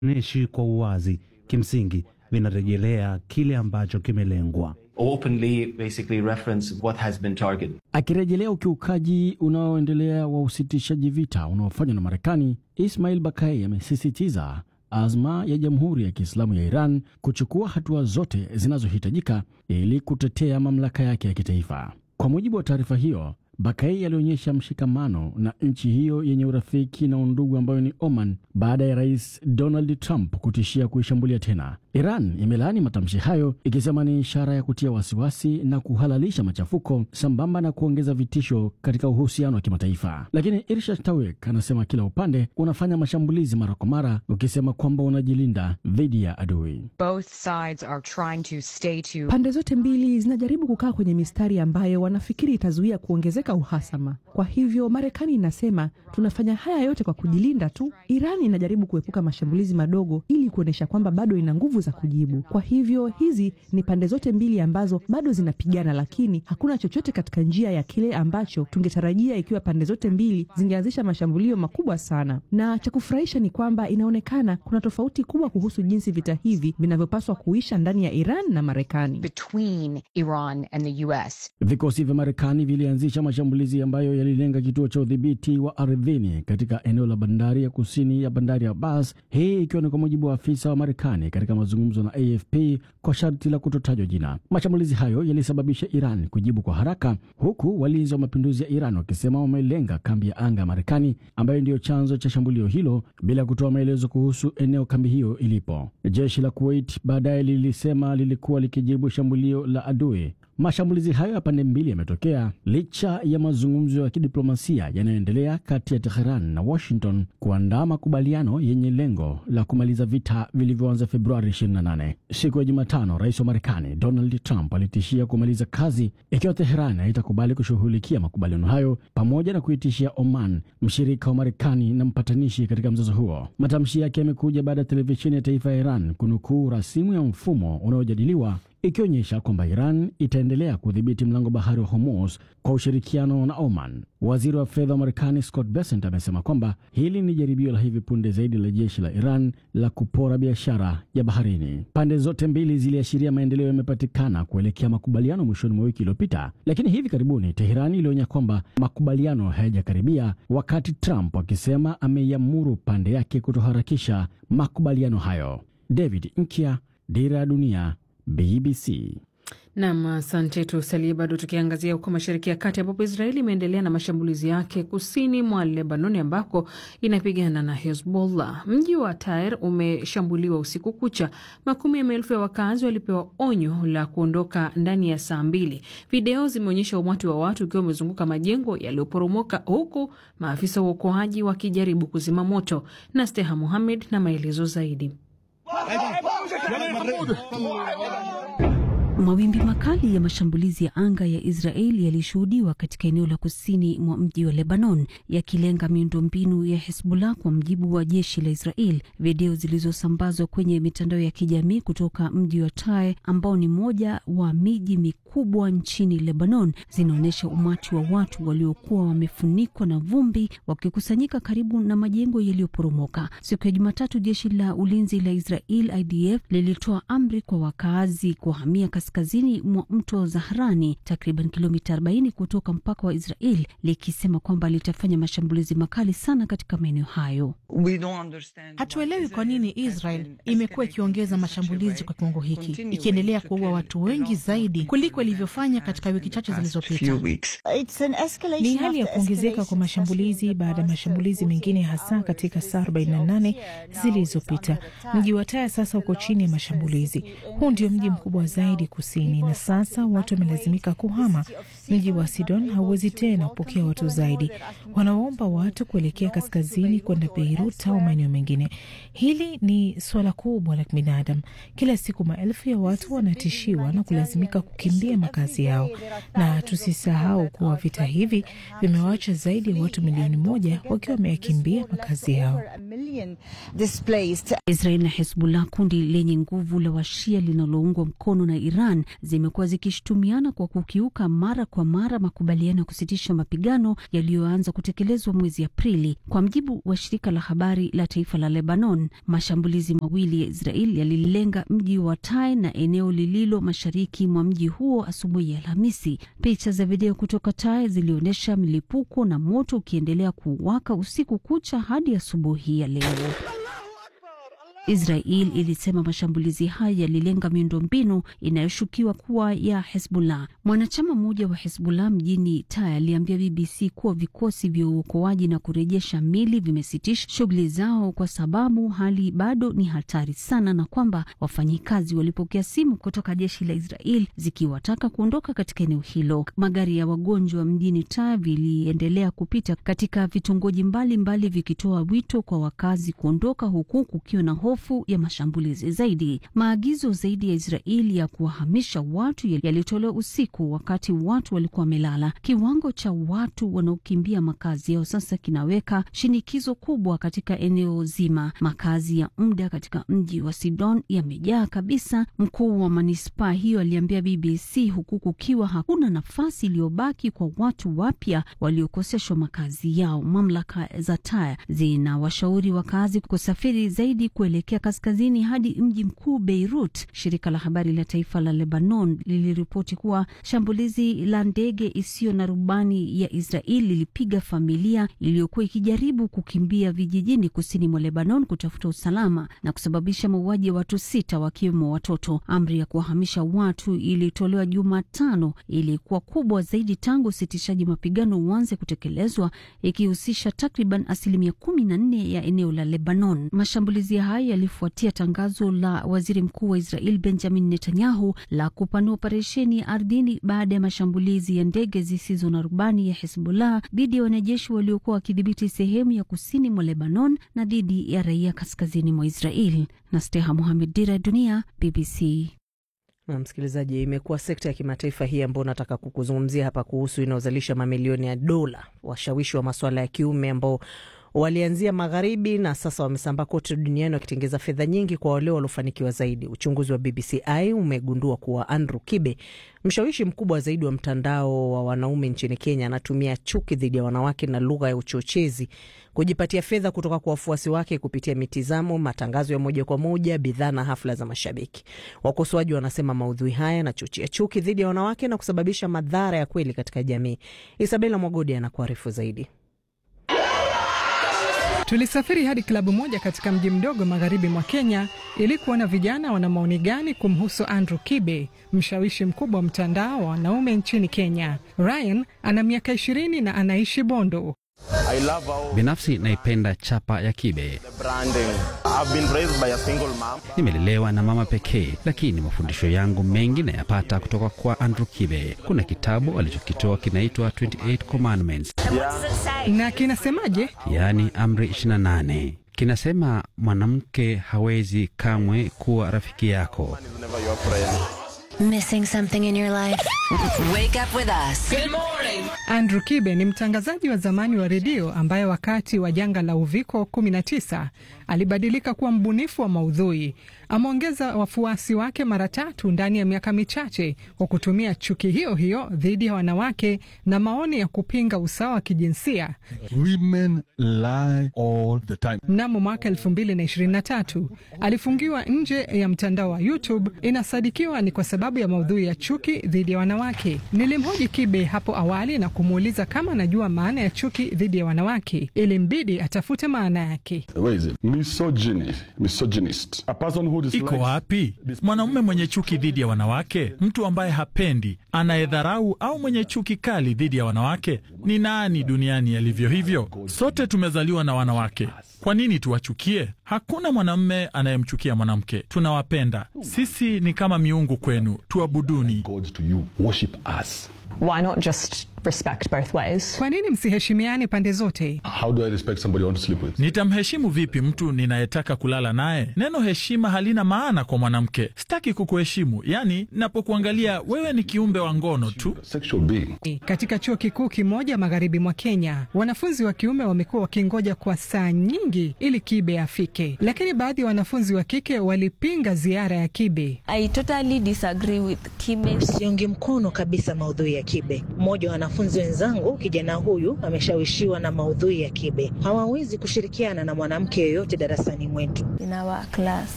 neshi kwa uwazi, kimsingi vinarejelea kile ambacho kimelengwa. openly basically reference what has been targeted. Akirejelea ukiukaji unaoendelea wa usitishaji vita unaofanywa na Marekani, Ismail Bakai amesisitiza azma ya Jamhuri ya Kiislamu ya Iran kuchukua hatua zote zinazohitajika ili kutetea mamlaka yake ya kitaifa. Kwa mujibu wa taarifa hiyo, Bakai alionyesha mshikamano na nchi hiyo yenye urafiki na undugu ambayo ni Oman baada ya Rais Donald Trump kutishia kuishambulia tena. Iran imelaani matamshi hayo ikisema ni ishara ya kutia wasiwasi na kuhalalisha machafuko sambamba na kuongeza vitisho katika uhusiano wa kimataifa. Lakini Irshad Tawek anasema kila upande unafanya mashambulizi mara kwa mara, ukisema kwamba unajilinda dhidi ya adui. Both sides are trying to stay to Pande zote mbili zinajaribu kukaa kwenye mistari ambayo wanafikiri itazuia kuongezeka uhasama. Kwa hivyo Marekani inasema tunafanya haya yote kwa kujilinda tu. Iran inajaribu kuepuka mashambulizi madogo ili kuonyesha kwamba bado ina nguvu za kujibu. Kwa hivyo hizi ni pande zote mbili ambazo bado zinapigana, lakini hakuna chochote katika njia ya kile ambacho tungetarajia ikiwa pande zote mbili zingeanzisha mashambulio makubwa sana. Na cha kufurahisha ni kwamba inaonekana kuna tofauti kubwa kuhusu jinsi vita hivi vinavyopaswa kuisha ndani ya Iran na Marekani. between Iran and the US. Vikosi vya Marekani vilianzisha mashambulizi ambayo yalilenga kituo cha udhibiti wa ardhini katika eneo la bandari ya kusini ya bandari ya Abbas, hii ikiwa ni kwa mujibu wa afisa wa Marekani katika mazungumzo na AFP kwa sharti la kutotajwa jina. Mashambulizi hayo yalisababisha Iran kujibu kwa haraka, huku walinzi wa mapinduzi ya Iran wakisema wamelenga kambi ya anga ya Marekani ambayo ndiyo chanzo cha shambulio hilo, bila kutoa maelezo kuhusu eneo kambi hiyo ilipo. Jeshi la Kuwait baadaye lilisema lilikuwa likijibu shambulio la adui. Mashambulizi hayo ya pande mbili yametokea licha ya mazungumzo ya kidiplomasia yanayoendelea kati ya Teheran na Washington kuandaa makubaliano yenye lengo la kumaliza vita vilivyoanza Februari 28. Siku ya Jumatano, rais wa Marekani Donald Trump alitishia kumaliza kazi ikiwa Teheran haitakubali kushughulikia makubaliano hayo, pamoja na kuitishia Oman, mshirika wa Marekani na mpatanishi katika mzozo huo. Matamshi yake yamekuja baada ya televisheni ya taifa ya Iran kunukuu rasimu ya mfumo unaojadiliwa ikionyesha kwamba Iran itaendelea kudhibiti mlango bahari wa Hormuz kwa ushirikiano na Oman. Waziri wa fedha wa Marekani Scott Bessent amesema kwamba hili ni jaribio la hivi punde zaidi la jeshi la Iran la kupora biashara ya baharini. Pande zote mbili ziliashiria maendeleo yamepatikana kuelekea makubaliano mwishoni mwa wiki iliyopita, lakini hivi karibuni Teherani ilionya kwamba makubaliano hayajakaribia, wakati Trump akisema ameiamuru pande yake kutoharakisha makubaliano hayo. David Nkia, Dira ya Dunia, BBC. Nam, asante. Tusalie bado tukiangazia huko Mashariki ya Kati, ambapo Israeli imeendelea na mashambulizi yake kusini mwa Lebanoni ambako inapigana na Hezbollah. Mji wa Tair umeshambuliwa usiku kucha. Makumi ya maelfu ya wakazi walipewa onyo la kuondoka ndani ya saa mbili. Video zimeonyesha umati wa watu ukiwa umezunguka majengo yaliyoporomoka, huku maafisa wa uokoaji wakijaribu kuzima moto. na Steha Muhamed na maelezo zaidi. Mawimbi makali ya mashambulizi ya anga ya Israeli yalishuhudiwa katika eneo la kusini mwa mji wa Lebanon, yakilenga miundombinu ya Hezbollah, kwa mjibu wa jeshi la Israel. Video zilizosambazwa kwenye mitandao ya kijamii kutoka mji wa Tyre ambao ni moja wa miji mikubwa nchini Lebanon zinaonyesha umati wa watu waliokuwa wamefunikwa na vumbi wakikusanyika karibu na majengo yaliyoporomoka. Siku ya Jumatatu, jeshi la ulinzi la Israel IDF lilitoa amri kwa wakaazi kuhamia kaskazini mwa mto Zahrani, takriban kilomita 40 kutoka mpaka wa Israel, likisema kwamba litafanya mashambulizi makali sana katika maeneo hayo. Hatuelewi kwa nini Israel imekuwa ikiongeza mashambulizi kwa kiwango hiki, ikiendelea kuua watu wengi zaidi kuliko ilivyofanya katika wiki chache zilizopita. Ni hali ya kuongezeka kwa mashambulizi baada ya mashambulizi mengine, hasa katika saa 48 zilizopita. Mji wa Taya sasa uko chini ya mashambulizi. Huu ndio mji mkubwa zaidi kusini, na sasa watu wamelazimika kuhama. Mji wa Sidon hauwezi tena kupokea watu zaidi, wanawaomba watu kuelekea kaskazini kwenda Beirut au maeneo mengine. Hili ni suala kubwa la kibinadamu. Kila siku maelfu ya watu wanatishiwa na kulazimika kukimbia makazi yao, na tusisahau kuwa vita hivi vimewacha zaidi ya watu milioni moja wakiwa wameyakimbia makazi yao. Israel na Hezbollah, kundi lenye nguvu la washia linaloungwa mkono na Iran Iran zimekuwa zikishutumiana kwa kukiuka mara kwa mara makubaliano ya kusitisha mapigano yaliyoanza kutekelezwa mwezi Aprili. Kwa mjibu wa shirika la habari la taifa la Lebanon, mashambulizi mawili ya Israel yalilenga mji wa Tai na eneo lililo mashariki mwa mji huo asubuhi ya Alhamisi. Picha za video kutoka Tai zilionyesha milipuko na moto ukiendelea kuwaka usiku kucha hadi asubuhi ya leo. Israel ilisema mashambulizi haya yalilenga miundombinu inayoshukiwa kuwa ya Hezbollah. Mwanachama mmoja wa Hezbollah mjini Taya aliambia BBC kuwa vikosi vya uokoaji na kurejesha mili vimesitisha shughuli zao kwa sababu hali bado ni hatari sana, na kwamba wafanyikazi walipokea simu kutoka jeshi la Israel zikiwataka kuondoka katika eneo hilo. Magari ya wagonjwa mjini Taya viliendelea kupita katika vitongoji mbalimbali vikitoa wito kwa wakazi kuondoka, huku kukiwa na hofu ya mashambulizi zaidi. Maagizo zaidi ya Israeli ya kuwahamisha watu yalitolewa usiku wakati watu walikuwa wamelala. Kiwango cha watu wanaokimbia makazi yao sasa kinaweka shinikizo kubwa katika eneo zima. Makazi ya muda katika mji wa Sidon yamejaa kabisa, mkuu wa manispaa hiyo aliambia BBC, huku kukiwa hakuna nafasi iliyobaki kwa watu wapya waliokoseshwa makazi yao. Mamlaka za Taya zinawashauri wakazi kusafiri zaidi kuelekea kaskazini hadi mji mkuu Beirut. Shirika la habari la taifa la Lebanon liliripoti kuwa shambulizi la ndege isiyo na rubani ya Israeli lilipiga familia iliyokuwa ikijaribu kukimbia vijijini kusini mwa Lebanon kutafuta usalama na kusababisha mauaji ya watu sita wakiwemo watoto. Amri ya kuwahamisha watu ilitolewa Jumatano, ilikuwa kubwa zaidi tangu usitishaji mapigano uanze kutekelezwa, ikihusisha takriban asilimia kumi na nne ya eneo la Lebanon. Mashambulizi haya yalifuatia tangazo la waziri mkuu wa Israel Benjamin Netanyahu la kupanua operesheni ya ardhini baada ya mashambulizi ya ndege zisizo na rubani ya Hezbollah dhidi ya wanajeshi waliokuwa wakidhibiti sehemu ya kusini mwa Lebanon na dhidi ya raia kaskazini mwa Israel. na Steha Mohamed, Dira ya Dunia, BBC. Na msikilizaji, imekuwa sekta ya kimataifa hii ambao nataka kukuzungumzia hapa kuhusu inayozalisha mamilioni ya dola, washawishi wa masuala ya kiume ambao walianzia magharibi na sasa wamesambaa kote duniani wakitengeza fedha nyingi kwa wale waliofanikiwa zaidi. Uchunguzi wa BBCI umegundua kuwa Andrew Kibe, mshawishi mkubwa zaidi wa mtandao wa wanaume nchini Kenya, anatumia chuki dhidi ya wanawake na lugha ya uchochezi kujipatia fedha kutoka kwa wafuasi wake kupitia mitizamo, matangazo ya moja kwa moja, bidhaa na hafla za mashabiki. Wakosoaji wanasema maudhui haya yanachochea chuki dhidi ya wanawake na kusababisha madhara ya kweli katika jamii. Isabela Mwagodi anakuarifu zaidi. Tulisafiri hadi klabu moja katika mji mdogo magharibi mwa Kenya ili kuona vijana wana maoni gani kumhusu Andrew Kibe, mshawishi mkubwa wa mtandao wa wanaume nchini Kenya. Ryan ana miaka ishirini na anaishi Bondo. Binafsi naipenda chapa ya Kibe. Nimelelewa na mama pekee, lakini mafundisho yangu mengi nayapata kutoka kwa Andrew Kibe. Kuna kitabu alichokitoa kinaitwa 28 Commandments, Na kinasemaje? yaani amri 28. Kinasema mwanamke hawezi kamwe kuwa rafiki yako. Missing something in your life? Wake up with us. Good morning. Andrew Kibe ni mtangazaji wa zamani wa redio ambaye wakati wa janga la uviko 19 alibadilika kuwa mbunifu wa maudhui. Ameongeza wafuasi wake mara tatu ndani ya miaka michache kwa kutumia chuki hiyo hiyo dhidi ya wanawake na maoni ya kupinga usawa wa kijinsia. Women lie all the time. Mnamo mwaka 2023 alifungiwa nje ya mtandao wa YouTube. Inasadikiwa ni kwa sababu ya maudhui ya chuki dhidi ya wanawake. Nilimhoji Kibe hapo awali na kumuuliza kama anajua maana ya chuki dhidi ya wanawake. Ilimbidi atafute maana yake. Where is it? Misogyny. Misogynist. A person who dislikes... Iko wapi mwanaume mwenye chuki dhidi ya wanawake? Mtu ambaye hapendi, anayedharau au mwenye chuki kali dhidi ya wanawake? Ni nani duniani alivyo hivyo? Sote tumezaliwa na wanawake. Kwa nini tuwachukie? Hakuna mwanamume anayemchukia mwanamke. Tunawapenda. Sisi ni kama miungu kwenu, tuabuduni. Worship us. Why not just respect both ways? Kwa nini msiheshimiane pande zote? How do I respect somebody I want to sleep with? Nitamheshimu vipi mtu ninayetaka kulala naye? Neno heshima halina maana kwa mwanamke. Sitaki kukuheshimu, yaani napokuangalia wewe ni kiumbe wa ngono tu. Sexual being. Katika chuo kikuu kimoja magharibi mwa Kenya, wanafunzi wa kiume wamekuwa wakingoja kwa saa nyingi nyingi ili Kibe afike, lakini baadhi ya wanafunzi wa kike walipinga ziara ya Kibe. I totally disagree with Kibe. Siungi mkono kabisa maudhui ya Kibe. Mmoja wa wanafunzi wenzangu, kijana huyu ameshawishiwa na maudhui ya Kibe. Hawawezi kushirikiana na mwanamke yoyote darasani mwetu. In our class.